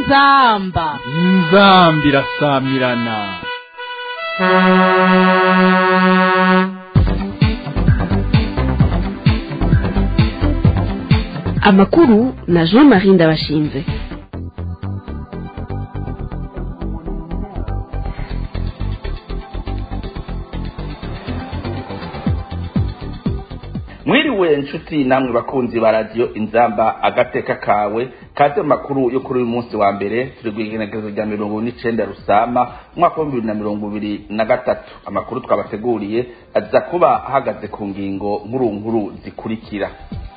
inzamba inzambi irasamirana amakuru na jean marie ndabashinze mwiriwe nshuti namwe bakunzi ba radiyo inzamba agateka kawe kaze mu makuru yo kuri uyu munsi wa mbere turi guhigenekerezo rya mirongo n'icenda rusama umwaka w'ibihumbi bibiri na mirongo ibiri na gatatu amakuru twabateguriye aza kuba ahagaze ku ngingo nkuru nkuru zikurikira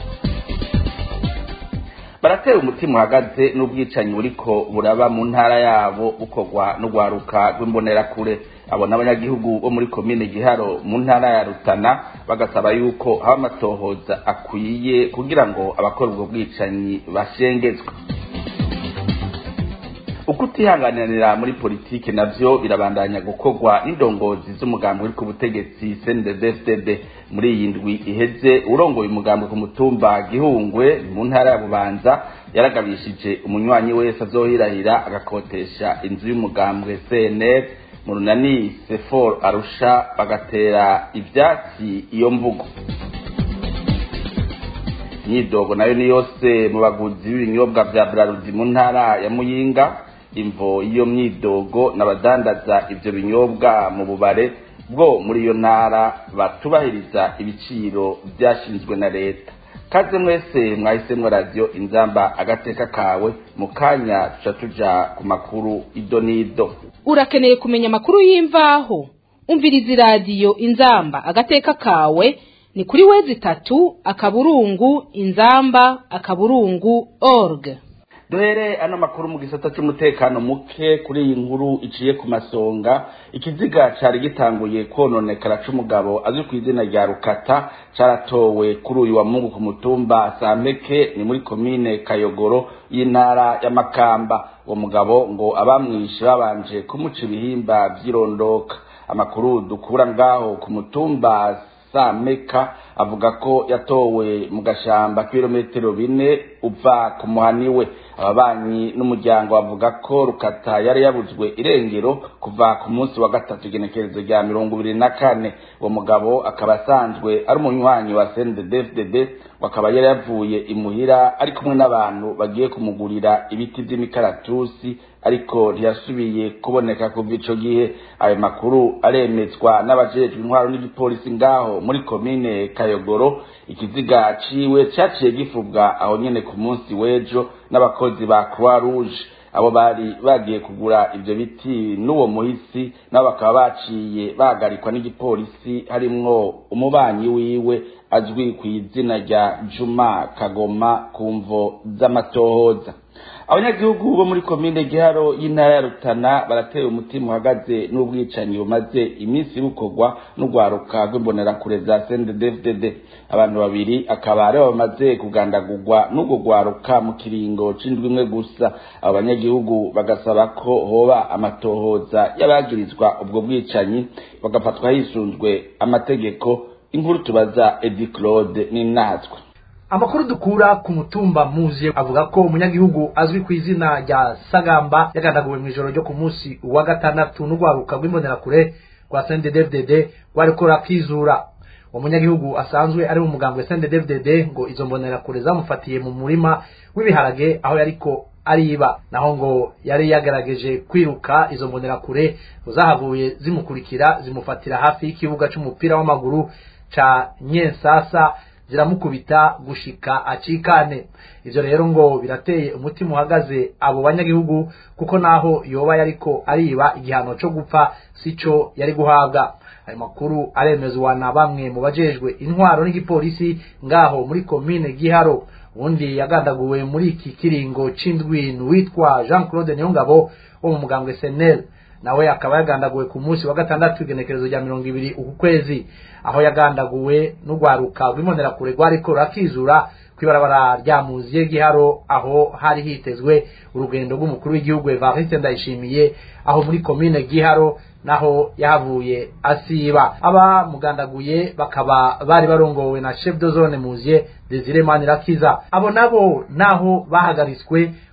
baratera umutima uhagaze n'ubwicanyi buriko buraba mu ntara yabo bukorwa n'urwaruka rw'imbonerakure abo n'abanyagihugu bo muri komine giharo mu ntara ya rutana bagasaba yuko haba amatohoza akwiye kugira ngo abakora ubwo bwicanyi bashengezwe uko utihanganira muri politiki navyo birabandanya gukorwa n'indongozi z'umugambi uri ku butegetsi CNDD-FDD muri iyi ndwi iheze urongoye umugambi ku mutumba gihungwe mu ntara ya bubanza yaragabishije umunywanyi wese azohirahira agakotesha inzu y'umugambwe CNL mu runani sefor arusha bagatera ivyatsi iyo mvugo imyidogo nayo ni yose mu baguzi b'ibinyobwa vya brarudi mu ntara ya muyinga imvo y'iyo myidogo n'abadandaza ivyo binyobwa mu bubare bwo muri iyo ntara batubahiriza ibiciro vyashinzwe na leta kaze mwese mwahisemwo radiyo inzamba agateka kawe mu kanya tuca tuja ku makuru ido n'ido urakeneye kumenya amakuru y'imvaho umviriza iradiyo inzamba agateka kawe ni kuri wezi itatu akaburungu inzamba akaburungu org duhere ano makuru mu gisata cy'umutekano muke kuri iyi nkuru iciye ku masonga ikiziga cari gitanguye kononekara c'umugabo azwi ku izina rya rukata caratowe kuri uyu wa mungu ku mutumba sampeke ni muri komine kayogoro y'intara ya makamba uwo mugabo ngo abamwishe babanje kumuca ibihimba vy'irondoka amakuru dukura ngaho ku mutumba sameka avuga ko yatowe mu gashamba k'ibirometero bine uva ku muhani we ababanyi n'umuryango bavuga ko rukata yari yabuzwe irengero kuva ku munsi wa gatatu igenekerezo rya mirongo ibiri na kane uwo mugabo akaba asanzwe ari umunywanyi wa cnddfdd akaba yari yavuye imuhira ari kumwe n'abantu bagiye kumugurira ibiti by'imikaratusi ariko ntiyasubiye kuboneka kuva ico gihe ayo makuru aremezwa n'abajejwe intwaro n'igipolisi ngaho muri komine kayogoro ikiziga ciwe caciye gifubwa aho nyene ku munsi w'ejo n'abakozi ba croix rouge abo bari bagiye kugura ivyo biti n'uwo muhisi nabo bakaba baciye bahagarikwa n'igipolisi harimwo umubanyi wiwe azwi ku izina rya juma kagoma ku mvo z'amatohoza abanyagihugu bo muri komine giharo y'intara ya rutana barateye umutima uhagaze n'ubwicanyi bumaze iminsi bukorwa n'urwaruka rw'imbonerakure za cnddfdd abantu babiri akaba aribo bamaze kugandagurwa n'urwo rwaruka mu kiringo c'indwi imwe gusa abo banyagihugu bagasaba ko hoba amatohoza y'abagirizwa ubwo bwicanyi bagafatwa hisunzwe amategeko inkuru tubaza edi claude n'inatwe amakuru dukura ku mutumba muzi avuga ko umunyagihugu azwi ku izina rya sagamba yagandaguwe mu ijoro ryo ku munsi wa gatandatu n'urwaruka rw'imbonerakure rwa cnddfdd rwariko rakizura uwo munyagihugu asanzwe ari mu mugambwe cnddfdd ngo izo mbonerakure zamufatiye mu murima w'ibiharage aho yariko ariba naho ngo yari yagerageje kwiruka izo mbonerakure zahavuye zimukurikira zimufatira hafi y'ikibuga c'umupira w'amaguru ca nyensasa ziramukubita gushika acikane ivyo rero ngo birateye umutima uhagaze abo banyagihugu kuko naho yoba yariko ariba igihano co gupfa sico yari guhabwa ayo makuru aremezwa na bamwe mu bajejwe intwaro n'igipolisi ngaho muri komine giharo undi yagandaguwe muri iki kiringo c'indwi witwa jean claude niyongabo wo mu mugambwe senel nawe akaba yagandaguwe ku munsi wa gatandatu igenekerezo rya mirongo ibiri uku kwezi aho yagandaguwe n'urwaruka rw'imbonerakure rwariko rurakizura kw'ibarabara rya muziye giharo aho hari hitezwe urugendo rw'umukuru w'igihugu evariste ndayishimiye aho muri komine giharo naho yahavuye asiba aba mugandaguye bakaba bari barongowe na chef de zone muziye Desire Manirakiza abo nabo naho bahagaritswe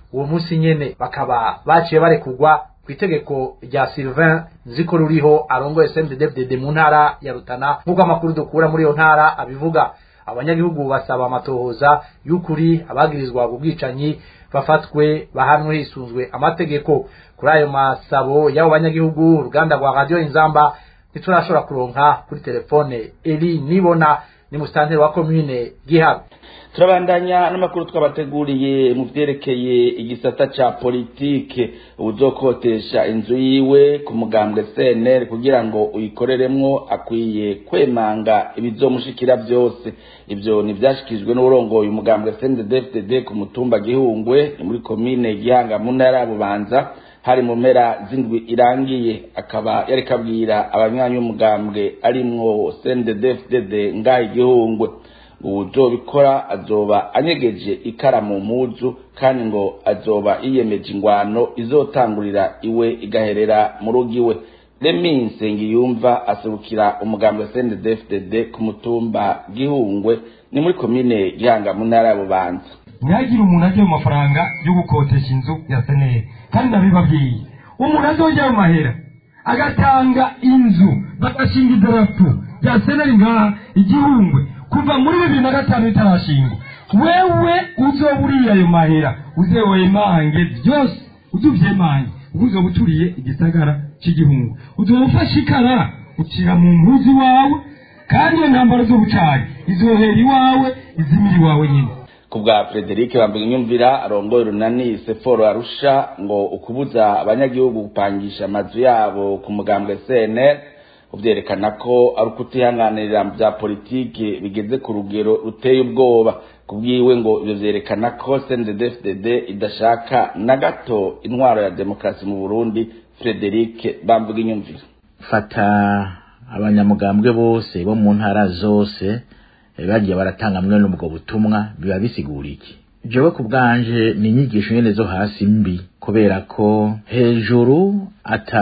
uwo munsi nyene bakaba baciye barekugwa ku itegeko rya Sylvain nziko ruriho arongoye CNDD-FDD mu ntara ya Rutana nk'uko amakuru dukura muri iyo ntara abivuga abanyagihugu basaba amatohoza y'ukuri abagirizwa ubwicanyi bafatwe bahanwe hisunzwe amategeko kuri ayo masabo y'abo banyagihugu uruganda rwa radio inzamba ntiturashobora kuronka kuri telefone Eli Nibona ni musitanteri wa commune Giharo turabandanya n'amakuru twabateguriye mu vyerekeye igisata ca politike uzokotesha inzu yiwe ku mugambwe CNL kugira ngo uyikoreremwo akwiye kwemanga ibizomushikira vyose ivyo nivyashikijwe n'urongoye umugambwe CNDD-FDD ku mutumba Gihungwe ni muri komine Gihanga mu ntara ya Bubanza hari mu mpera z'indwi irangiye akaba yariko abwira abanywanyi b'umugambwe arimwo CNDD-FDD ngaha igihungwe uwuzobikora azoba anyegeje ikara mu mpuzu kandi ngo azoba yiyemeje ingwano izotangurira iwe igaherera mu rugo iwe remi nsengiyumva aserukira umugambwe CNDD-FDD ku mutumba gihungwe ni muri komine gihanga mu ntara ya bubanza ntihagire umuntu ajya mu mafaranga yo gukotesha inzu ya seneri kandi ndabibabwiye umuntu azongera ayo mahera agatanga inzu bagashinga idarapo rya seneri ngaha igihungwe kuva muri bibiri na gatanu bitarashingwa wewe uzoba uriye ayo mahera uze wemange byose uzuvyemange ubwo uzoba uturiye igisagara c'igihungu uzoba ufashe ikara ucira mu mpuzu wawe kandi iyo ntambaro z'ubucari izohera iwawe izimira iwawe nyine ku bwa Frederic Bambunyumvira arongoye runani Seforo Arusha ngo ukubuza abanyagihugu gupangisha amazu yabo ku mugambwe CNL uvyerekana ko ari ukutihanganirira bya politike bigeze ku rugero ruteye ubwoba kubwiwe ngo ivyo vyerekana ko CNDD-FDD idashaka na gato intwaro ya demokarasi mu Burundi Frederic Bambunyumvira fata abanyamugambwe bose bo mu ntara zose bagiye baratanga mwe n'ubwo butumwa biba bisigura iki jewe ku bwanje ni inyigisho nyene zo hasi mbi kubera ko hejuru ata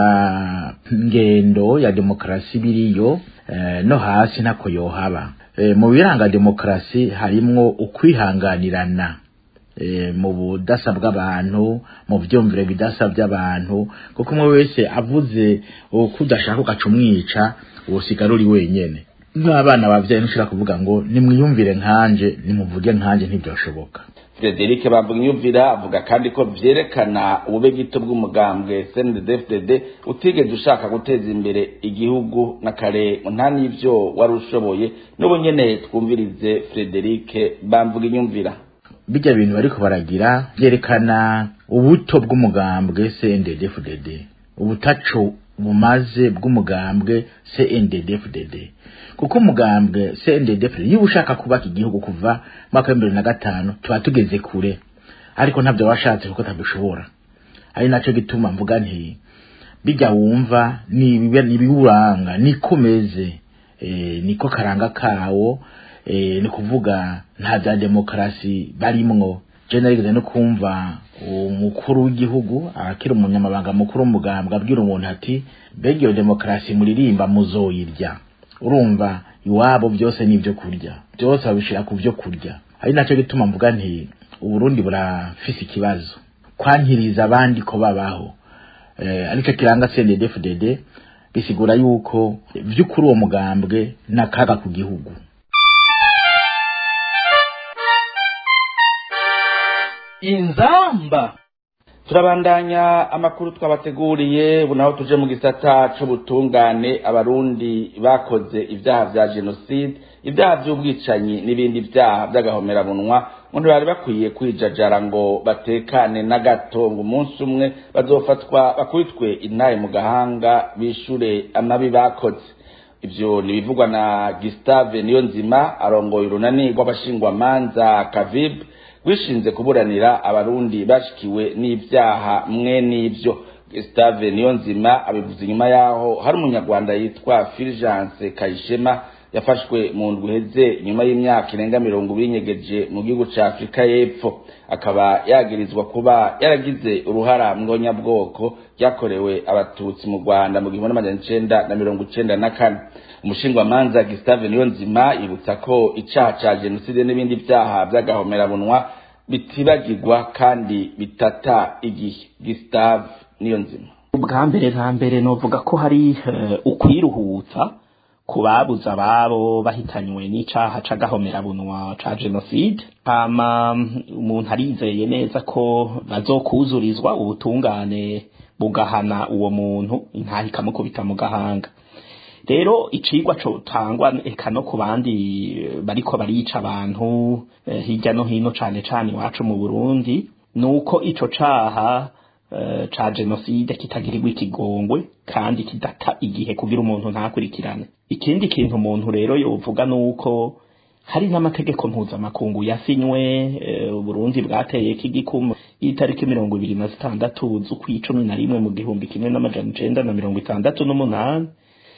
ngendo ya demokarasi biriyo eh, no hasi ntako yohaba eh, mu biranga demokarasi harimwo ukwihanganirana eh, mu budasa bw'abantu mu vyumvire bidasa by'abantu kuko umwe wese avuze uko udashaka ugaca umwica wosigara uri wenyene nk'abana bavyaye ntushobora kuvuga ngo nimwiyumvire nkanje nimuvuge nkanje ntibyoshoboka Frederic Bambunyumvira avuga kandi ko vyerekana ubube gito bw'umugambwe CNDD-FDD utigeze ushaka guteza imbere igihugu na kare nta n'ivyo wari ushoboye n'ubu nyene twumvirize Frederic Bambunyumvira bijya bintu bariko baragira vyerekana ubuto bw'umugambwe CNDD-FDD ubutaco bumaze bw'umugambwe CNDD-FDD kuko umugambwe CNDD-FDD iyo ushaka kubaka igihugu kuva mwaka w'ibihumbi na gatanu tuba tugeze kure ariko ntabyo washatse kuko tabishobora ari naco gituma mvuga nti bijya wumva nibiwuranga niko meze e, niko karanga kawo e, ni kuvuga nta bya demokarasi barimwo je narigeze no kumva umukuru w'igihugu akiri umunyamabanga mukuru w'umugambwe abwira umuntu ati mbega iyo demokarasi muririmba muzoyirya urumva iwabo byose ni ibyo kurya byose babishira ku byo kurya ari nacyo gituma mvuga nti uburundi burafise ikibazo kwankiriza abandi ko babaho eh, aricyo kiranga CNDD-FDD bisigura yuko vy'ukuri uwo mugambwe nakaga ku gihugu inzamba turabandanya amakuru twabateguriye ubu naho tuje mu gisata c'ubutungane abarundi bakoze ibyaha vya jenoside ibyaha vy'ubwicanyi n'ibindi vyaha vy'agahomerabunwa ngo ntibari bakwiye kwijajara ngo batekane na gato ngo umunsi umwe bazofatwa bakubitwe intaye mu gahanga bishure amabi bakoze ivyo nibivugwa na Gustave Niyonzima arongoye urunani rw'abashingwamanza Kavib wishinze kuburanira abarundi bashikiwe n'ivyaha mwe n'ivyo Gustave Niyonzima abivuze inyuma yaho hari umunyarwanda yitwa Fulgence Kayishema yafashwe mu ndwi iheze nyuma y'imyaka irenga mirongo ibiri nyegeje mu gihugu ca Afurika y'Epfo akaba yagirizwa kuba yaragize uruhara mwonyabwoko ryakorewe abatutsi mu Rwanda mu gihumbi n'amajana icenda na mirongo icenda na kane umushingwamanza Gustave Niyonzima yibutsa ko icaha ca jenoside n'ibindi vyaha vy'agahomerabunwa bitibagirwa kandi bitata igihe Gustave niyo nzima ubwa mbere na mbere novuga ko hari ukwiruhutsa ku babuze ababo bahitanywe n'icaha c'agahomerabunwa ca jenoside hama umuntu arizeye neza ko bazokuzurizwa ubutungane bugahana uwo muntu intaha ikamukubita mu gahanga rero icigwa cotangwa eka no ku bandi bariko barica abantu hirya no hino cane cane iwacu mu burundi nuko ico caha ca jenoside kitagirirwa ikigongwe kandi kidata igihe kugira umuntu ntakurikirane ikindi kintu umuntu rero yovuga nuko hari n'amategeko mpuzamakungu yasinywe uburundi bwateye k'igikumu itariki mirongo ibiri na zitandatu z'ukwicumi na rimwe mu gihumbi kimwe n'amajana icenda na mirongo itandatu n'umunani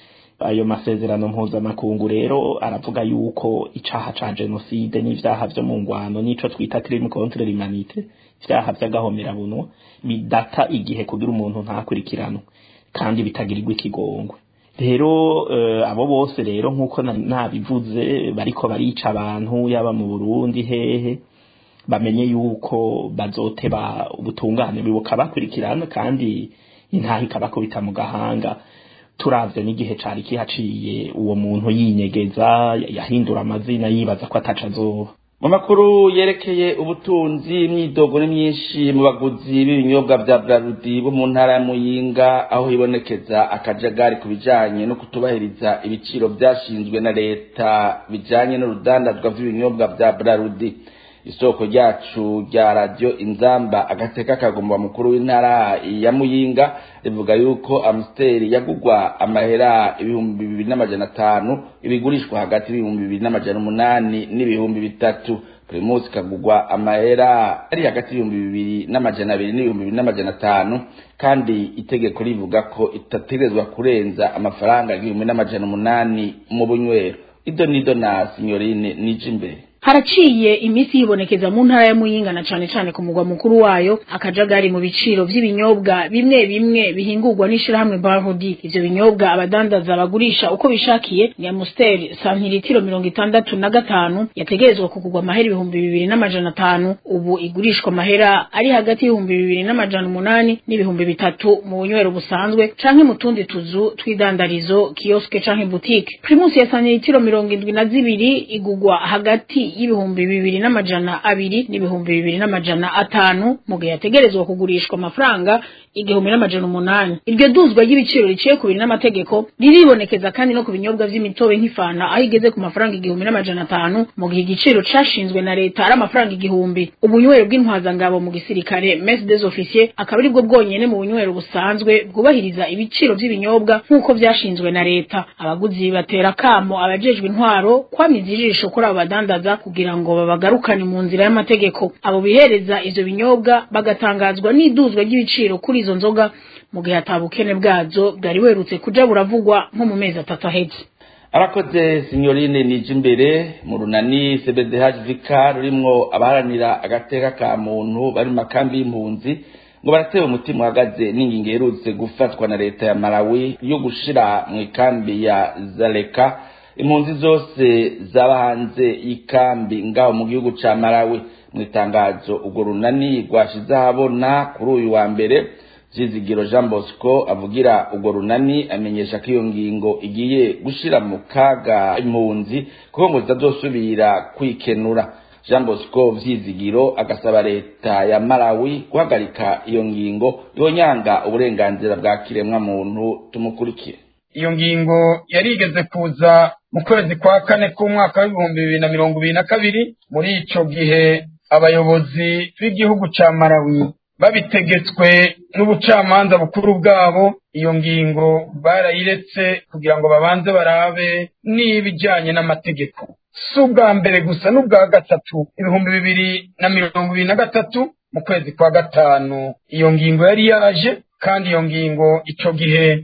ayo masezerano mpuzamakungu rero aravuga yuko icaha ca jenoside n'ivyaha vyo mu ngwano n'ico twita crime contre l'humanité ivyaha vy'agahomerabunwa bidata igihe kugira umuntu ntakurikiranwe kandi bitagirirwa ikigongwe rero uh, abo bose rero nk'uko nabivuze bariko barica abantu yaba mu burundi hehe bamenye yuko bazoteba ubutungane bibuka bakurikirana kandi intaha ikabakubita mu gahanga turavye n'igihe cari kihaciye uwo muntu yinyegeza yahindura amazina yibaza ko ataca azoba mu makuru yerekeye ubutunzi imyidogo ni myinshi mu baguzi b'ibinyobwa vya brarudi bo mu ntara ya muyinga aho hibonekeza akajagari ku bijanye no kutubahiriza ibiciro vyashinzwe na leta bijanye n'urudandazwa vy'ibinyobwa vya brarudi isoko ryacu rya radio inzamba agateka kagomba mukuru w'intara ya muyinga rivuga yuko amsteri yagugwa amahera ibihumbi bibiri n'amajana atanu ibigurishwa hagati y'ibihumbi bibiri n'amajana umunani n'ibihumbi bitatu primus kagugwa amahera ari hagati y'ibihumbi bibiri n'amajana abiri n'ibihumbi bibiri n'amajana atanu kandi itegeko rivuga ko itategerezwa kurenza amafaranga igihumbi n'amajana umunani mu bunywero ido nido na signorine nije imbere haraciye iminsi yibonekeza mu ntara ya muyinga na cane cane ku mugwa mukuru wayo akajagari mu biciro vy'ibinyobwa bimwe bimwe bihingurwa n'ishirahamwe Barhodi ivyo binyobwa abadandaza bagurisha uko bishakiye ni Amstel santiritiro mirongo itandatu na gatanu yategerezwa kugurwa amahera ibihumbi bibiri n'amajana atanu ubu igurishwa amahera ari hagati y'ibihumbi bibiri n'amajana umunani n'ibihumbi bitatu mu bunywero busanzwe canke mu tundi tuzu tw'idandarizo kioske canke boutique Primus ya santiritiro mirongo indwi na zibiri igurwa hagati y'ibihumbi bibiri n'amajana abiri n'ibihumbi bibiri n'amajana atanu mu gihe yategerezwa kugurishwa amafaranga igihumbi n'amajana umunani iryo duzwa ry'ibiciro riciye ku biri n'amategeko riribonekeza kandi no ku binyobwa vy'imitobe nk'ifana aho igeze ku mafaranga igihumbi n'amajana atanu mu gihe igiciro cashinzwe na leta ari amafaranga igihumbi ubunywero bw'intwazangabo mu gisirikare messe des officiers akaba aribwo bwonyene mu bunywero busanzwe bwubahiriza ibiciro vy'ibinyobwa nk'uko vyashinzwe na leta abaguzi batera kamo abajejwe intwaro kwamiza ijisho kuri abo badandaza kugira ngo babagarukane mu nzira y'amategeko abo bihereza ivyo binyobwa bagatangazwa n'iduzwa ry'ibiciro kuri izo nzoga mu gihe atabukene bwazo bwari werutse kuja buravugwa nko mu mezi atatu aheze arakoze signorine nije imbere mu runani cbdh vika rurimwo abaharanira agateka ka muntu bari mu makambi y'impunzi ngo baratewe umutima uhagaze n'ingingo iherutse gufatwa na leta ya malawi yo gushira mu ikambi ya zaleka impunzi zose zaba hanze y'ikambi ngaho mu gihugu ca malawi mu itangazo urwo runani rwashize ahabona kuri uyu wa mbere Vyizigiro Jean Bosco avugira urwo runani amenyesha ko iyo ngingo igiye gushira mu kaga impunzi kuko ngo zitazosubira kwikenura Jean Bosco Vyizigiro agasaba leta ya Malawi guhagarika iyo ngingo yonyanga uburenganzira bwa kiremwa muntu tumukurikire iyo ngingo yarigeze kuza mu kwezi kwa kane k'umwaka w'ibihumbi bibiri na mirongo ibiri na kabiri muri ico gihe abayobozi b'igihugu ca Malawi babitegetswe n'ubucamanza bukuru bwabo iyo ngingo barayiretse kugira ngo babanze barabe n'ibijyanye n'amategeko si ubwa mbere gusa n'ubwa gatatu ibihumbi bibiri na mirongo ibiri na gatatu mu kwezi kwa gatanu iyo ngingo yari yaje kandi iyo ngingo icyo gihe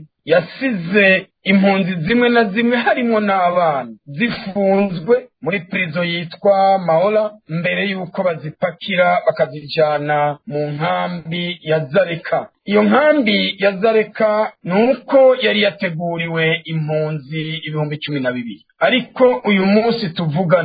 yasize impunzi zimwe na zimwe harimo n'abana zifunzwe muri prison yitwa mahora mbere y'uko bazipakira bakazijyana mu nkambi ya zareka iyo nkambi ya zareka ni uko yari yateguriwe impunzi ibihumbi cumi na bibiri ariko uyu munsi tuvugana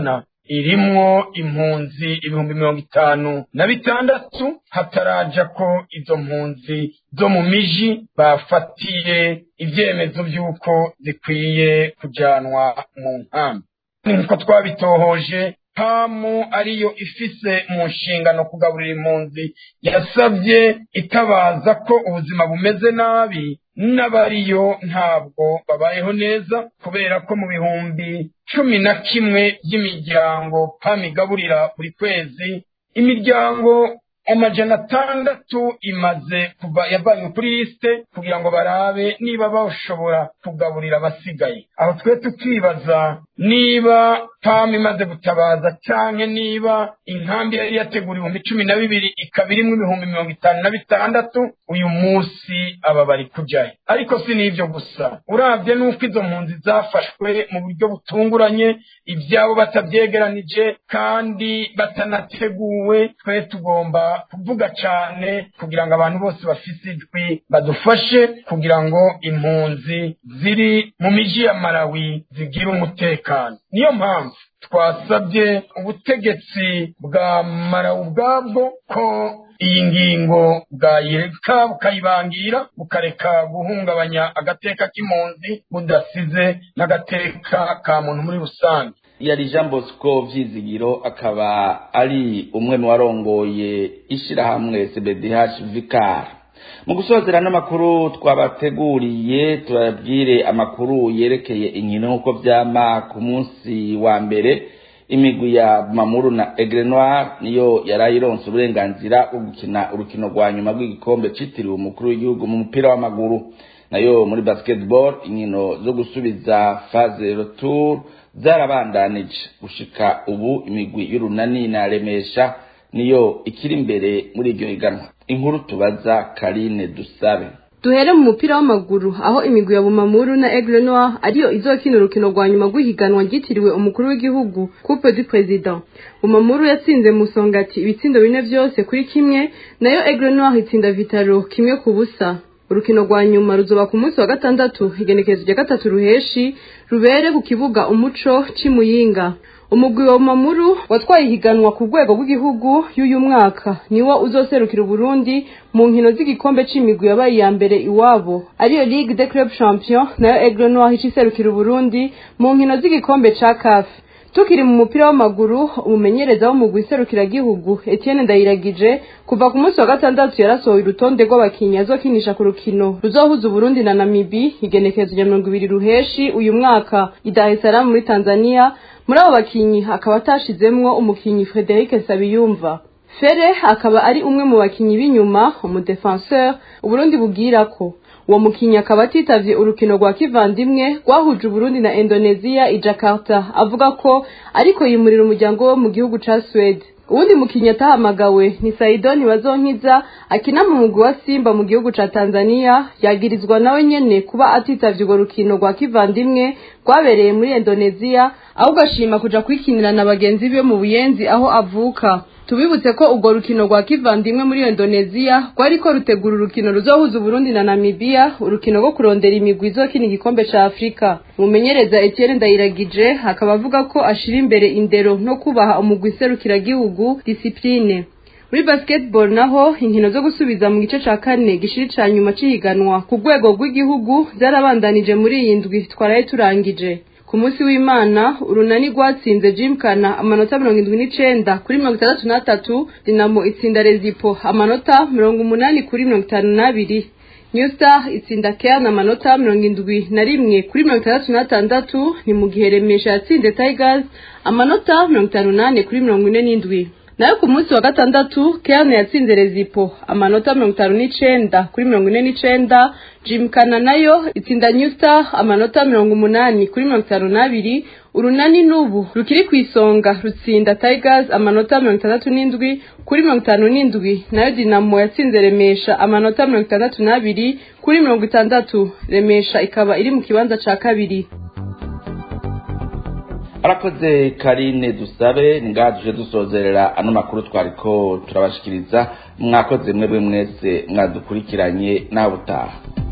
irimwo impunzi ibihumbi mirongo itanu na bitandatu hataraja ko izo mpunzi zo mu miji bafatiye ivyemezo vy'uko zikwiye kujanwa mu nkambi nkuko twabitohoje pamu ariyo ifise mu nshingano kugaburira impunzi yasabye itabaza ko ubuzima bumeze nabi n'abariyo ntabwo babayeho neza kubera ko mu bihumbi cumi na kimwe by'imiryango pamu igaburira buri kwezi imiryango amajana atandatu imaze kuva yavanywe kuri lisite kugira ngo barabe niba bashobora kugaburira abasigaye aho twe tukibaza niba pamu imaze gutabaza cyangwa niba inkambi yari yategura ibihumbi cumi na bibiri ikaba irimo ibihumbi mirongo itanu na bitandatu uyu munsi aba bari kujyayo ariko si n'ibyo gusa urabye n'uko izo mpunzi zafashwe mu buryo butunguranye ibyabo batabyegeranije kandi batanateguwe twe tugomba kuvuga cyane kugira ngo abantu bose bafise ijwi badufashe kugira ngo impunzi ziri mu miji ya marawi zigire umutekano niyo mpamvu twasabye ubutegetsi bwa marawi ubwabwo ko iyi ngingo bwayireka bukayibangira bukareka guhungabanya agateka k'impunzi budasize n'agateka ka muntu muri rusange yari jean bosco vyizigiro akaba ari umwe mu warongoye ishirahamwe cbdh vicar mu gusozera n'amakuru twabateguriye tubabwire amakuru yerekeye inkino nk'uko vyama ku munsi wa mbere imigwi ya mamuru na egre noir niyo yarayironse uburenganzira bwo gukina urukino rwa nyuma rw'igikombe citiriwe umukuru w'igihugu mu mupira w'amaguru nayo muri basketball inkino zo gusubiza phase retour zarabandanije gushika ubu imigwi y'urunani na remesha niyo ikiri imbere muri iryo higanwa inkuru tubaza karine dusabe duhere mu mupira w'amaguru aho imigwi ya bumamuru na aigle noir ariyo izokina urukino rwa nyuma rw'ihiganwa ryitiriwe umukuru w'igihugu coupe du president bumamuru yatsinze musongati ibitsindo bine vyose kuri kimwe nayo aigle noir itsinda vitaro kimwe ku busa urukino rwa nyuma ruzoba ku munsi wa gatandatu igenekerezo rya gatatu ruheshi rubere ku kibuga umuco c'imuyinga umugwi wa mamuru watwaye ihiganwa ku rwego rw'igihugu y'uyu mwaka niwo uzoserukira uburundi mu nkino z'igikombe c'imigwi yabaye iya mbere iwabo ariyo ligue de club champion nayo aigle noir ica iserukira uburundi mu nkino z'igikombe ca kafe tukiri mu mupira w'amaguru umumenyereza w'umugwi iserukiragihugu etienne ndayiragije kuva ku munsi wa gatandatu yarasohoye urutonde rw'abakinnyi azokinisha ku rukino ruzohuza uburundi na namibi igenekerezo rya mirongo ibiri ruheshi uyu mwaka i dar es salaam muri tanzania muri abo bakinnyi akaba atashizemwo umukinnyi frederic nsabiyumva fere akaba ari umwe mu bakinnyi b'inyuma umudefenseur uburundi bubwira ko uwo mukinnyi akaba atitavye urukino rwa kivandimwe rwahuje uburundi na indonesia i jakarta avuga ko ariko yimurira umuryango wo mu gihugu ca swede uwundi mukinnyi atahamagawe ni saidoni bazonkiza akina mu mugwi wa simba mu gihugu ca tanzania yagirizwa nawe nyene kuba atitavye urwo rukino rwa kivandimwe rwabereye muri indonesia ahubwo ashima kuja kwikinira na bagenzi be mu buyenzi aho avuka tubibutse ko urwo rukino rwa kivandimwe muri indonesia rwariko rutegura urukino ruzohuza uburundi na namibia urukino rwo kurondera imigwi izokina igikombe ca afurika umumenyereza etienne ndayiragije akaba avuga ko ashira imbere indero no kubaha umugwi iserukiragihugu disipline muri basketball naho inkino zo gusubiza mu gice ca kane gishiri ca nyuma c'ihiganwa ku rwego rw'igihugu zarabandanije muri iyi ndwi twaraye turangije ku munsi w'imana urunani rwatsinze jimkana amanota mirongo indwi n'icenda kuri mirongo itandatu n'atatu dinamo itsinda rezipo amanota mirongo umunani kuri mirongo itanu n'abiri new star itsinda kean amanota mirongo indwi na rimwe kuri mirongo itandatu n'atandatu ni mu gihe remesha yatsinze tigers amanota mirongo itanu n'ane kuri mirongo ine n'indwi nayo ku munsi wa gatandatu kean yatsinze rezipo amanota mirongo itanu n'icenda kuri mirongo ine n'icenda jimkana nayo itsinda new star amanota mirongo umunani kuri mirongo itanu n'abiri urunani n'ubu rukiri ku isonga rutsinda tigers amanota mirongo itandatu n'indwi kuri mirongo itanu n'indwi nayo dinamo yatsinze remesha amanota mirongo itandatu n'abiri kuri mirongo itandatu remesha ikaba iri mu kibanza ca kabiri arakoze karine dusabe ngaha tuje dusozerera ano makuru twariko turabashikiriza mwakoze mwebwe mwese mwadukurikiranye nawe utaha